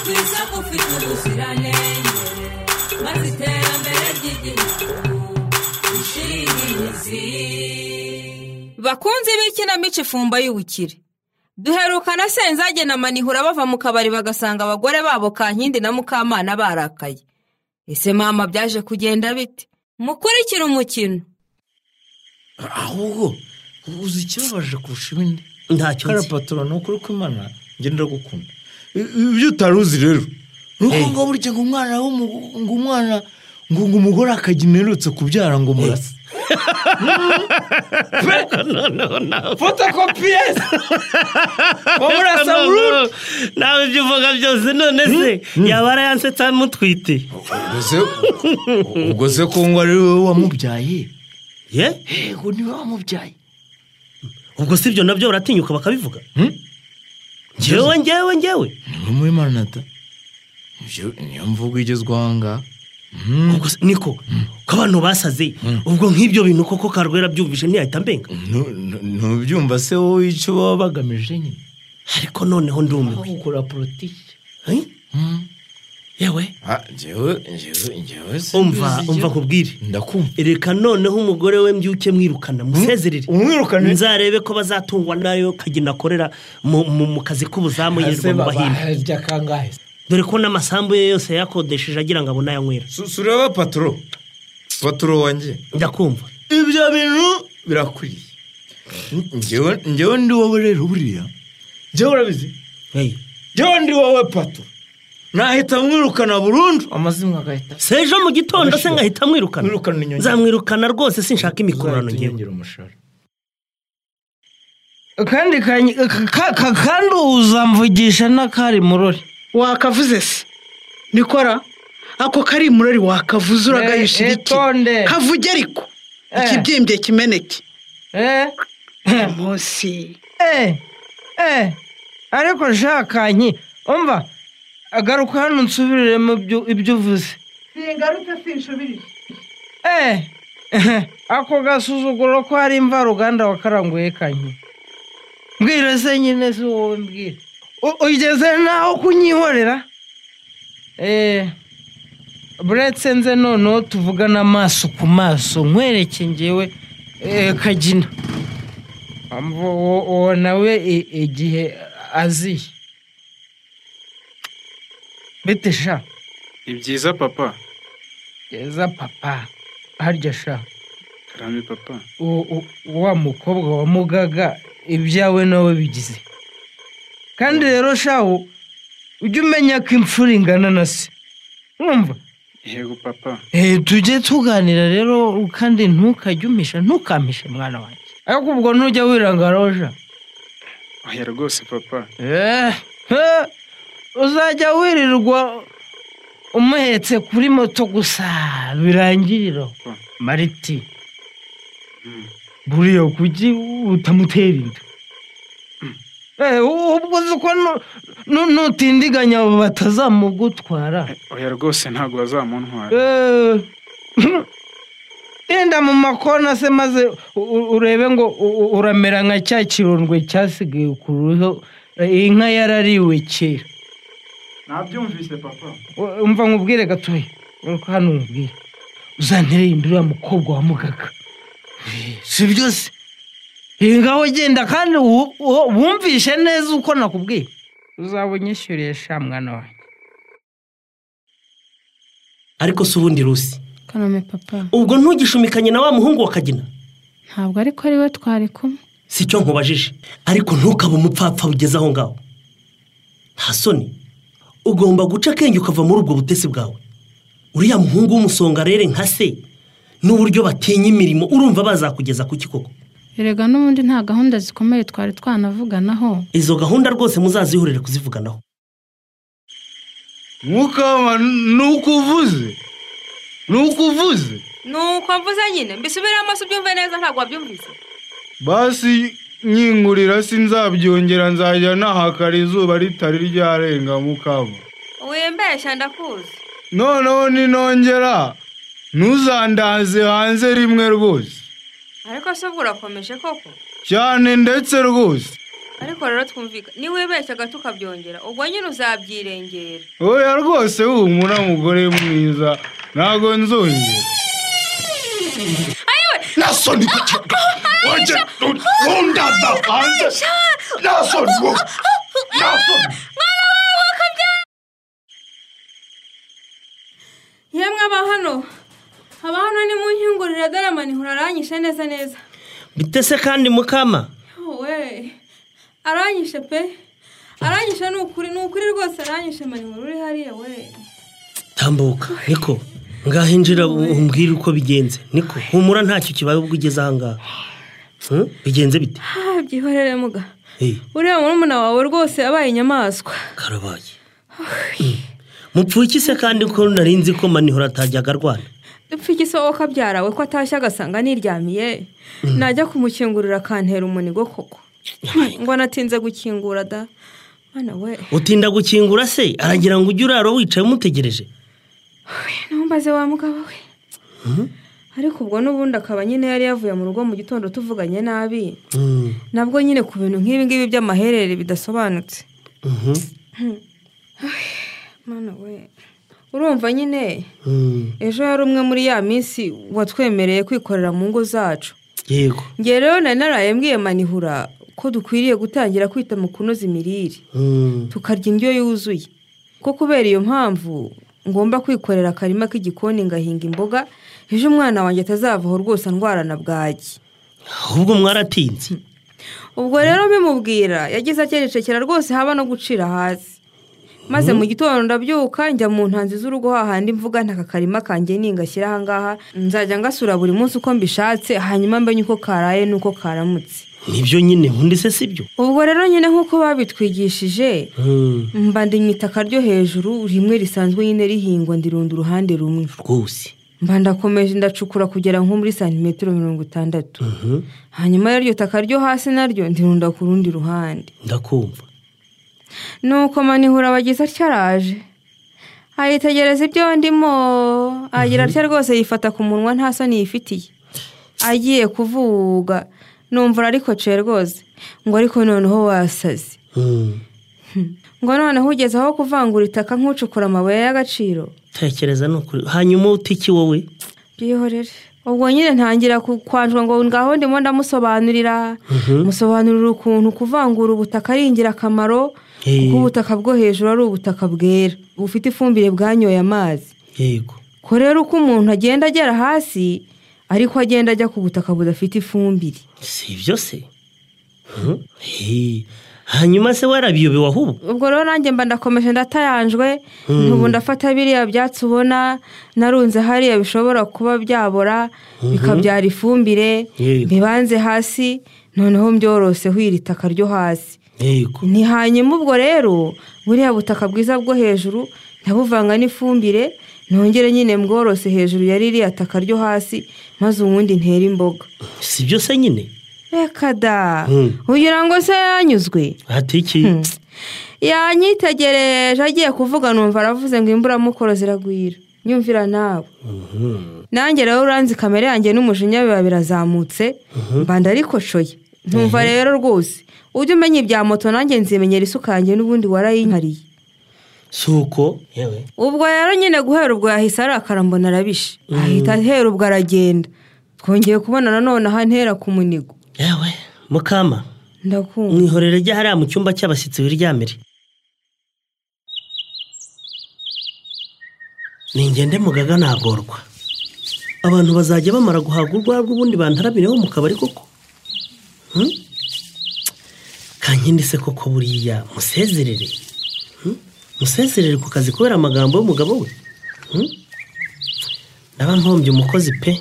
twiza ufite ubuziranenge maze iterambere ry'igihugu rishire imizi bakunzi b'ikinamico ifumba y'ubukire duherukana senzage na manihura bava mu kabari bagasanga abagore babo kankindi na mukamana barakaye ese mama byaje kugenda bite mukurikire umukino ahubwo uzi ikibabaje kurusha ibindi ntacyo nzi karapatora ni ukuri ko imana ngenda gukunda ibyo utari uzi rero ni uko ngo burya ngo umwana w'umugu- ngo umwana ngo ngo umugore akajya imerutse kubyara ngo murase fotokopiyesi wamurasa burundu Noneho, nawe ibyo uvuga byose none se yaba arayansetsa amutwite ubwo se ubwo se ko ngo ari wowe wamubyaye ye yego ni wowe wamubyaye ubwo si ibyo nabyo baratinyuka bakabivuga Hmm? ngewe ngewe ngewe ni muri manata Ibyo niyo mvugo igezweho aha ngaha Ubwo se- niko ko abantu basaze ubwo nk'ibyo bintu koko karwera byumvise ntiyahita mbenga Nu- nu- nubyumva se wowe icyo baba bagamije nyine ariko noneho ndumiwe gukora politiki Eh? yewe njyewe njyewe njyewe umva umva kubwire ndakumva reka noneho umugore we mbyuke mwirukana musezerere umwirukane nzarebe ko bazatungwa nayo kagina akorera mu, mu, mu kazi k'ubuzamu yirirwa mu bahimba harya kangahe se? dore ko n'amasambu ye yose yakodesheje agira ngo anayanywera Su- sureba patoro patoro wanjye ndakumva ibyo bintu birakwiriye njyewe njyewe ndi wowe rero buriya njyewe urabizi Hey. njyewe ndi wowe patoro nahita mwirukana burundu amazimwe agahita se ejo mu gitondo se ngahita mwirukana Mwirukana inyongera. nzamwirukana rwose sinshaka imikorano ngewe yongera umushahara kandi kanyi- ka- ka- kandi uzamvugisha n'akari murori wakavuze se nikora ako kari murori wakavuze uragayisha Eh, iki itonde. kavuge ariko Eh. ikibyimbye kimeneke eee munsi eee eee ariko shakanyi umva agaruka hano nsubiremo ibyo- ibyo uvuze singaruke sinshubirije eee ako gasuzuguro ko hari imvaruganda wakaranguye kanyi mbwira se nyine si wowe mbwira U- ugeze naho kunyihorera eee buretse nze noneho tuvugana amaso ku maso nkwereke ngewe eh, kagina Amvo- uwo uwo nawe i- igihe aziye bite sha ni byiza papa geza papa harya sha karame papa u- u- wa mukobwa wa mugaga ibyawe nawe bigize kandi rero shawu ujye umenya ko imfura ingana na se mwumva yego papa Eh, tujye tuganira rero kandi ntukajye umisha ntukampishe mwana wanjye ariko ubwo ntujya wirangaraho sha oya rwose papa Eh, eh, uzajya wirirwa umuhetse kuri moto gusa birangiriro Hmm. mariti buriya kuki utamutera inda Eh, u- ubwo uzi ko nu- nu- nutindiganya abo batazamugutwara oya rwose ntabwo bazamuntwara Eh, genda mu makona se maze u- u- urebe ngo u- u- uramera nka cya kirondwe cyasigaye ku ruhu eh, inka yarariwe kera nabyumvise papa U- umva nkubwire gatoya uko hano nkubwire uzantere imbere uriya mukobwa wa mugaga Eh, si byose iyi ngaho genda kandi wu- wu- wumvishe neza uko nakubwiye uzaba unyishyuriye sha mwana wawe ariko si ubundi rusi kaname papa ubwo ntugishumikanye na wa muhungu wa kagina ntabwo ariko ari we twari kumwe si cyo nkubajije ariko ntukabe umupfapfa ugeze aho ngaho nta soni ugomba guca akenge ukava muri ubwo butesi bwawe uriya muhungu w'umusonga rero nka se n'uburyo batinya imirimo urumva bazakugeza ku kikoko erega n'ubundi nta gahunda zikomeye twari twanavuganaho izo gahunda rwose muzazihurire kuzivuganaho mukama nuko uvuze nuko uvuze nuko mvuze nyine mbisubire amaso ubyumve neza ntabwo wabyumvise basi nyingurira sinzabyongera nzajya nahakara izuba ritari ryarenga mukaba wimbeshya ndakuzi noneho ninongera ntuzandaze hanze rimwe rwose ariko se ubwo urakomeje koko cyane ndetse rwose ariko rero twumvikana niba wibeshyaga tukabyongera ubwo nyine uzabyirengera oya rwose humura mugore mwiza ntago nzongera ayiwe nasoni ku kiyaga wajya ntundaza hanze nasoni wowe nasoni yemwe aba hano aba hano ni mu nkingurire dore amanihura aranyishe neza neza bitese kandi mukama we aranyishe pe aranyishe ni ukuri ni ukuri rwose aranyishe amanihura uri hariya we tambuka niko ngaho injira u- umbwire uko bigenze niko humura ntacyo kibaye ubwo ugeze aha ngaha Hmm? bigenze bite Ah, byihorere muga Eh, uriya murumuna wawe rwose yabaye inyamaswa karabaye Hmm. mupfuye iki se kandi ko nari nzi ko manihura atajyaga arwana dupfa iki wowe kabyarawe ko atashye agasanga niryamiye najya kumukingurira akantera umunigo koko ngo anatinze gukingura da mwana we utinda gukingura se aragira ngo ujye urara wicaye umutegereje ntumbaze wa mugabo we ariko ubwo n'ubundi akaba nyine yari yavuye mu rugo mu gitondo tuvuganye nabi Hmm. nabwo nyine ku bintu nk'ibi ngibi by'amaherere bidasobanutse Mhm. mwana we urumva nyine Hmm. ejo yari umwe muri ya minsi watwemereye kwikorera mu ngo zacu yego ngewe rero nari naraye mbwiye manihura ko dukwiriye gutangira kwita mu kunoza imirire Hmm. tukarya indyo yuzuye ko kubera iyo mpamvu ngomba kwikorera akarima k'igikoni ngahinga imboga ejo umwana wanjye atazavaho rwose andwara na bwaki ahubwo mwaratinze ubwo rero bimubwira yagize akerekera rwose haba no gucira hasi maze mu gitondo ndabyuka njya mu ntanzi z'urugo hahandi mvuga nta karima kanjye ningashyira aha ngaha nzajya ngasura buri munsi uko mbishatse hanyuma mbenye uko karaye n'uko karamutse nibyo nyine nkundi se sibyo ubwo rero nyine nk'uko babitwigishije Hmm. mba ndimye itaka ryo hejuru rimwe risanzwe nyine rihingwa ndirunda uruhande rumwe rwose mba ndakomeje ndacukura kugera nko muri santimetero mirongo itandatu hanyuma y'iryo taka ryo hasi naryo ndirunda ku rundi ruhande ndakumva nuko manihura bagize atya araje ayitegereza ibyo ndimo agira atya rwose yifata ku munwa nta soni yifitiye agiye kuvuga numva ariko ce rwose ngo ariko noneho wasaze Hmm. ngo noneho ugeze aho kuvangura itaka nk'ucukura amabuye y'agaciro tekereza ni ukuri hanyuma utiki wowe byihorere ubwo nyine ntangira ku- kwanjwa ngo ngaho ndimo ndamusobanurira musobanurira ukuntu kuvangura ubutaka ari ingirakamaro Eh. kuko ubutaka bwo hejuru ari ubutaka bwera bufite ifumbire bwanyoye amazi yego ko rero uko umuntu agenda agera hasi ariko agenda ajya ku butaka budafite ifumbire si ibyo se Hmm? Eh, hanyuma se warabiyobewe ahubwo ubwo rero nanjye mba ndakomeje ndatayanjwe ntubu ndafata biriya byatsi ubona narunze hariya bishobora kuba byabora bikabyara ifumbire Yego. bibanze hasi noneho mbyoroseho iri taka ryo hasi yego ni hanyuma ubwo rero buriya butaka bwiza bwo hejuru ndabuvanga n'ifumbire nongere nyine mbworose hejuru ya ririya taka ryo hasi maze ubundi ntere imboga si ibyo se nyine reka da Mm. ugira ngo se yanyuzwe hatiki yanyitegereje agiye kuvuga numva aravuze ngo imburamukoro ziragwira nyumvira nawe nanjye rero uranzi kamere yanjye n'umujinya biba birazamutse mbanda ariko coye ntumva rero rwose ujye umenya ibya moto nanjye nzimenyera isuka yanjye n'ubundi warayinkariye si uko yewe ubwo rero nyine guhera ubwo yahise arakara mbona arabishe ahita ahera ubwo aragenda twongeye kubona nanone aha ntera ku munigo yewe mukama ndakumva mwihorere ajya hariya mu cyumba cy'abashyitsi wiryamire ningende mugaga nagorwa abantu bazajya bamara guhaga urwarwa ubundi bantaramireho mu kabari koko Hmm? kankindi se koko buriya musezerere Hmm? musezerere ku kazi kubera amagambo y'umugabo we Hmm? ndaba mpombye umukozi pe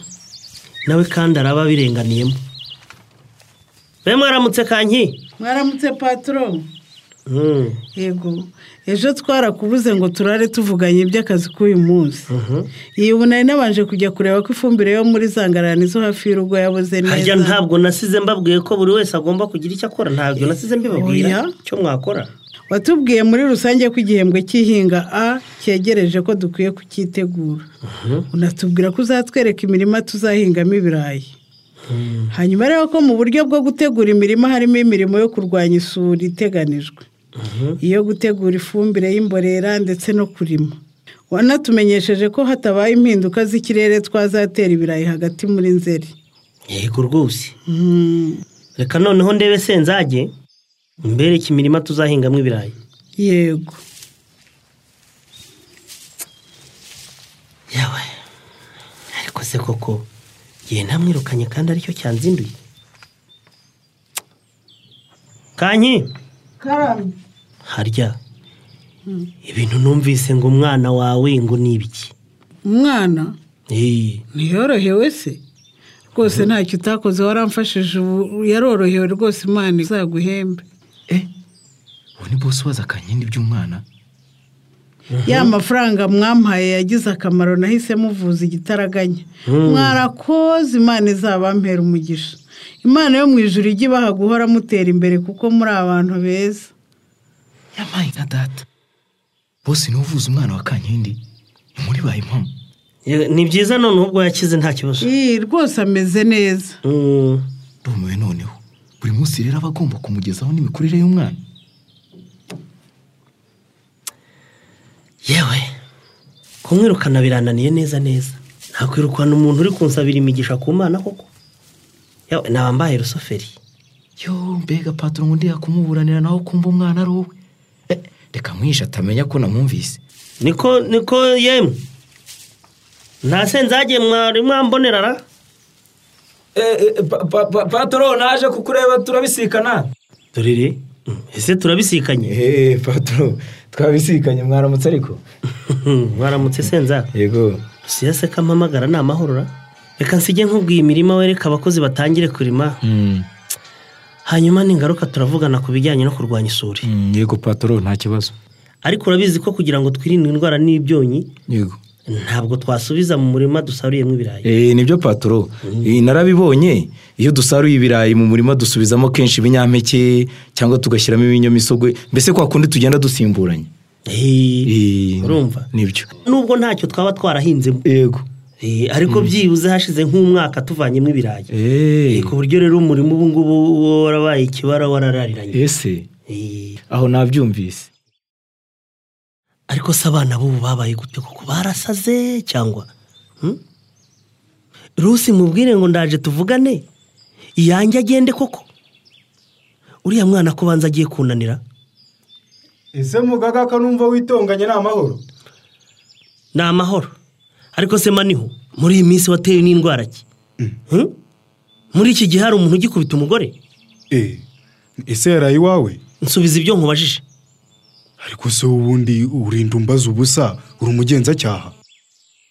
nawe kandi araba abirenganiyemo be mwaramutse kanki mwaramutse patoro Mm. yego ejo twarakubuze ngo turare tuvuganye iby'akazi k'uyu munsi iyi ubu nari nabanje kujya kureba ko ifumbire yo muri zangarani zo hafi y'urugo yabuze harya neza ntabwo nasize mbabwiye ko buri wese agomba kugira icyo akora ntabwo nasize mbibabwira Oya. icyo mwakora watubwiye muri rusange ko igihembwe cy'ihinga a cyegereje ko dukwiye kucyitegura unatubwira ko uzatwereka imirima tuzahingamo ibirayi hanyuma rero ko mu buryo bwo gutegura imirima harimo imirimo yo kurwanya isuri iteganijwe iyo gutegura ifumbire y'imborera ndetse no kurima wanatumenyesheje ko hatabaye impinduka z'ikirere twazatera ibirayi hagati muri nzeri yego rwose reka noneho ndebe senzage mbereke imirima tuzahingamo ibirayi yego yawe ariko se koko igihe ntamwirukanye kandi aricyo cyanzinduye kanyi harya ibintu numvise ngo umwana wawe ngo ni ibiki umwana Eee, ntiyorohewe se rwose ntacyo utakoze waramfashije ubu yarorohewe rwose imana izaguhembe ubu ni bose waza kankindi by'umwana ya mafaranga mwampaye yagize akamaro nahise muvuza igitaraganya mwarakoze imana izabampera umugisha imana yo mu ijuru ijye ibaha guhora mutera imbere kuko muri abantu beza yabaye nka data bose niwe uvuza umwana wa kankindi ni muri baye impamo ye- ni byiza none ubwo yakize nta kibazo iyi rwose ameze neza Mm, ndumiwe noneho buri munsi rero aba agomba kumugezaho n'imikurire y'umwana yewe kumwirukana birananiye neza neza nakwirukana umuntu uri kunsabira imigisha ku mana koko yewe naba mbaye rusoferi yo mbega patoro ngo ndiya kumuburanira nawe kumva umwana ari uwe Eh, reka mwishe atamenya ko namwumvise niko niko yemwe nta senzage mwari mwambonerara patoro naje kukureba turabisikana dorere ese turabisikanye eee patoro twabisikanye mwaramutse ariko mwaramutse senza yego si se ko ampamagara ni amahorora reka nsige nkubwiye imirima wereka abakozi batangire kurima hanyuma ningaruka turavugana ku bijyanye no kurwanya isuri yego patoro nta kibazo ariko urabizi ko kugira ngo twirinde indwara n'ibyonyi yego ntabwo twasubiza mu murima dusaruyemo ibirayi eee nibyo patoro Eh, narabibonye iyo dusaruye ibirayi mu murima dusubizamo kenshi ibinyampeke cyangwa tugashyiramo ibinyamisogwe mbese kwa kundi tugenda dusimburanye Eh, Eh, urumva nibyo nubwo ntacyo twaba twarahinzemo yego Eh, ariko byibuze hashize nk'umwaka tuvanyemo ibirayi Eh, eee ku buryo rero umurimo ubu ngubu warabaye ikibara wararariranye ese Eh, aho nabyumvise ariko se abana b'ubu babaye gute kuko barasaze cyangwa Hmm? rusi mubwire ngo ndaje tuvugane iyanjye agende koko uriya mwana ko banza agiye kunanira ese mugaga ko numva witonganye ni amahoro ni amahoro ariko se maniho muri iyi minsi watewe n'indwara ki Hmm? muri iki gihe hari umuntu ugikubita umugore eee ese yaraye iwawe nsubiza ibyo nkubajije ariko se ubundi urinda umbaza ubusa uri umugenzacyaha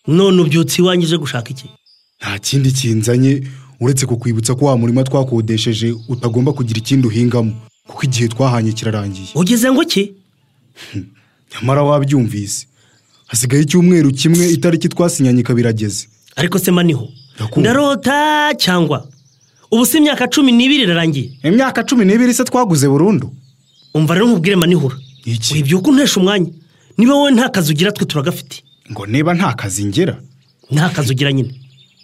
none ubyutse iwanjye uje gushaka iki nta kindi kinzanye uretse kukwibutsa ko wa murima twakodesheje utagomba kugira ikindi uhingamo kuko igihe twahanye kirarangiye ugeze ngo ki nyamara wabyumvise hasigaye icyumweru kimwe itariki twasinyanye ikaba irageze ariko se maniho Ndakumva. ndarota cyangwa ubu si imyaka cumi n'ibiri irarangiye imyaka cumi n'ibiri se twaguze burundu umva rero nkubwire manihura Iki? wibyuka untesha umwanya niba wowe nta kazi ugira twe turagafite ngo niba nta kazi ngera nta kazi ugira nyine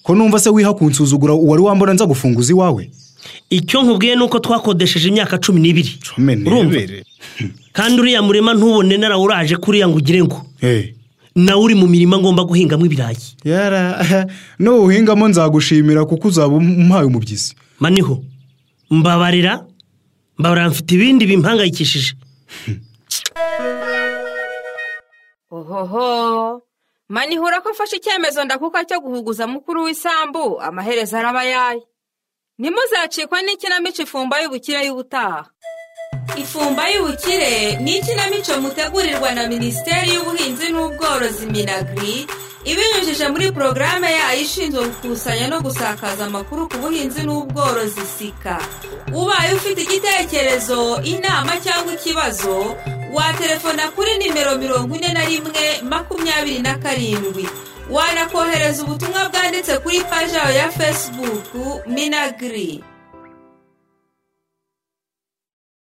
ko numva se wiha kunsuzugura uwari wambona nza gufunguza iwawe icyo nkubwiye ni uko twakodesheje imyaka cumi n'ibiri come nebere kandi uriya murima ntubone narawuraje kuriya ngo ugire ngo Eh, nawe uri mu mirima ngomba guhingamo ibirayi yara nuwuhingamo nzagushimira kuko uzaba umpaye umubyizi maniho mbabarira mbabarira mfite ibindi bimpangayikishije ohoho manihura ko afashe icyemezo ndakuka cyo guhuguza mukuru w'isambu amaherezo araba ayaye ntimuzacikwe n'ikinamico ifumba y'ubukire y'ubutaha ifumba y'ubukire ni ikinamico mutegurirwa na minisiteri y'ubuhinzi n'ubworozi minagri ibinyujije muri porogaramu yayo ishinzwe gukusanya no gusakaza amakuru ku buhinzi n'ubworozi sika ubaye ufite igitekerezo inama cyangwa ikibazo watelefona kuri nimero mirongo ine na rimwe makumyabiri na karindwi wanakohereza ubutumwa bwanditse kuri paji yayo ya fesibuku minagiri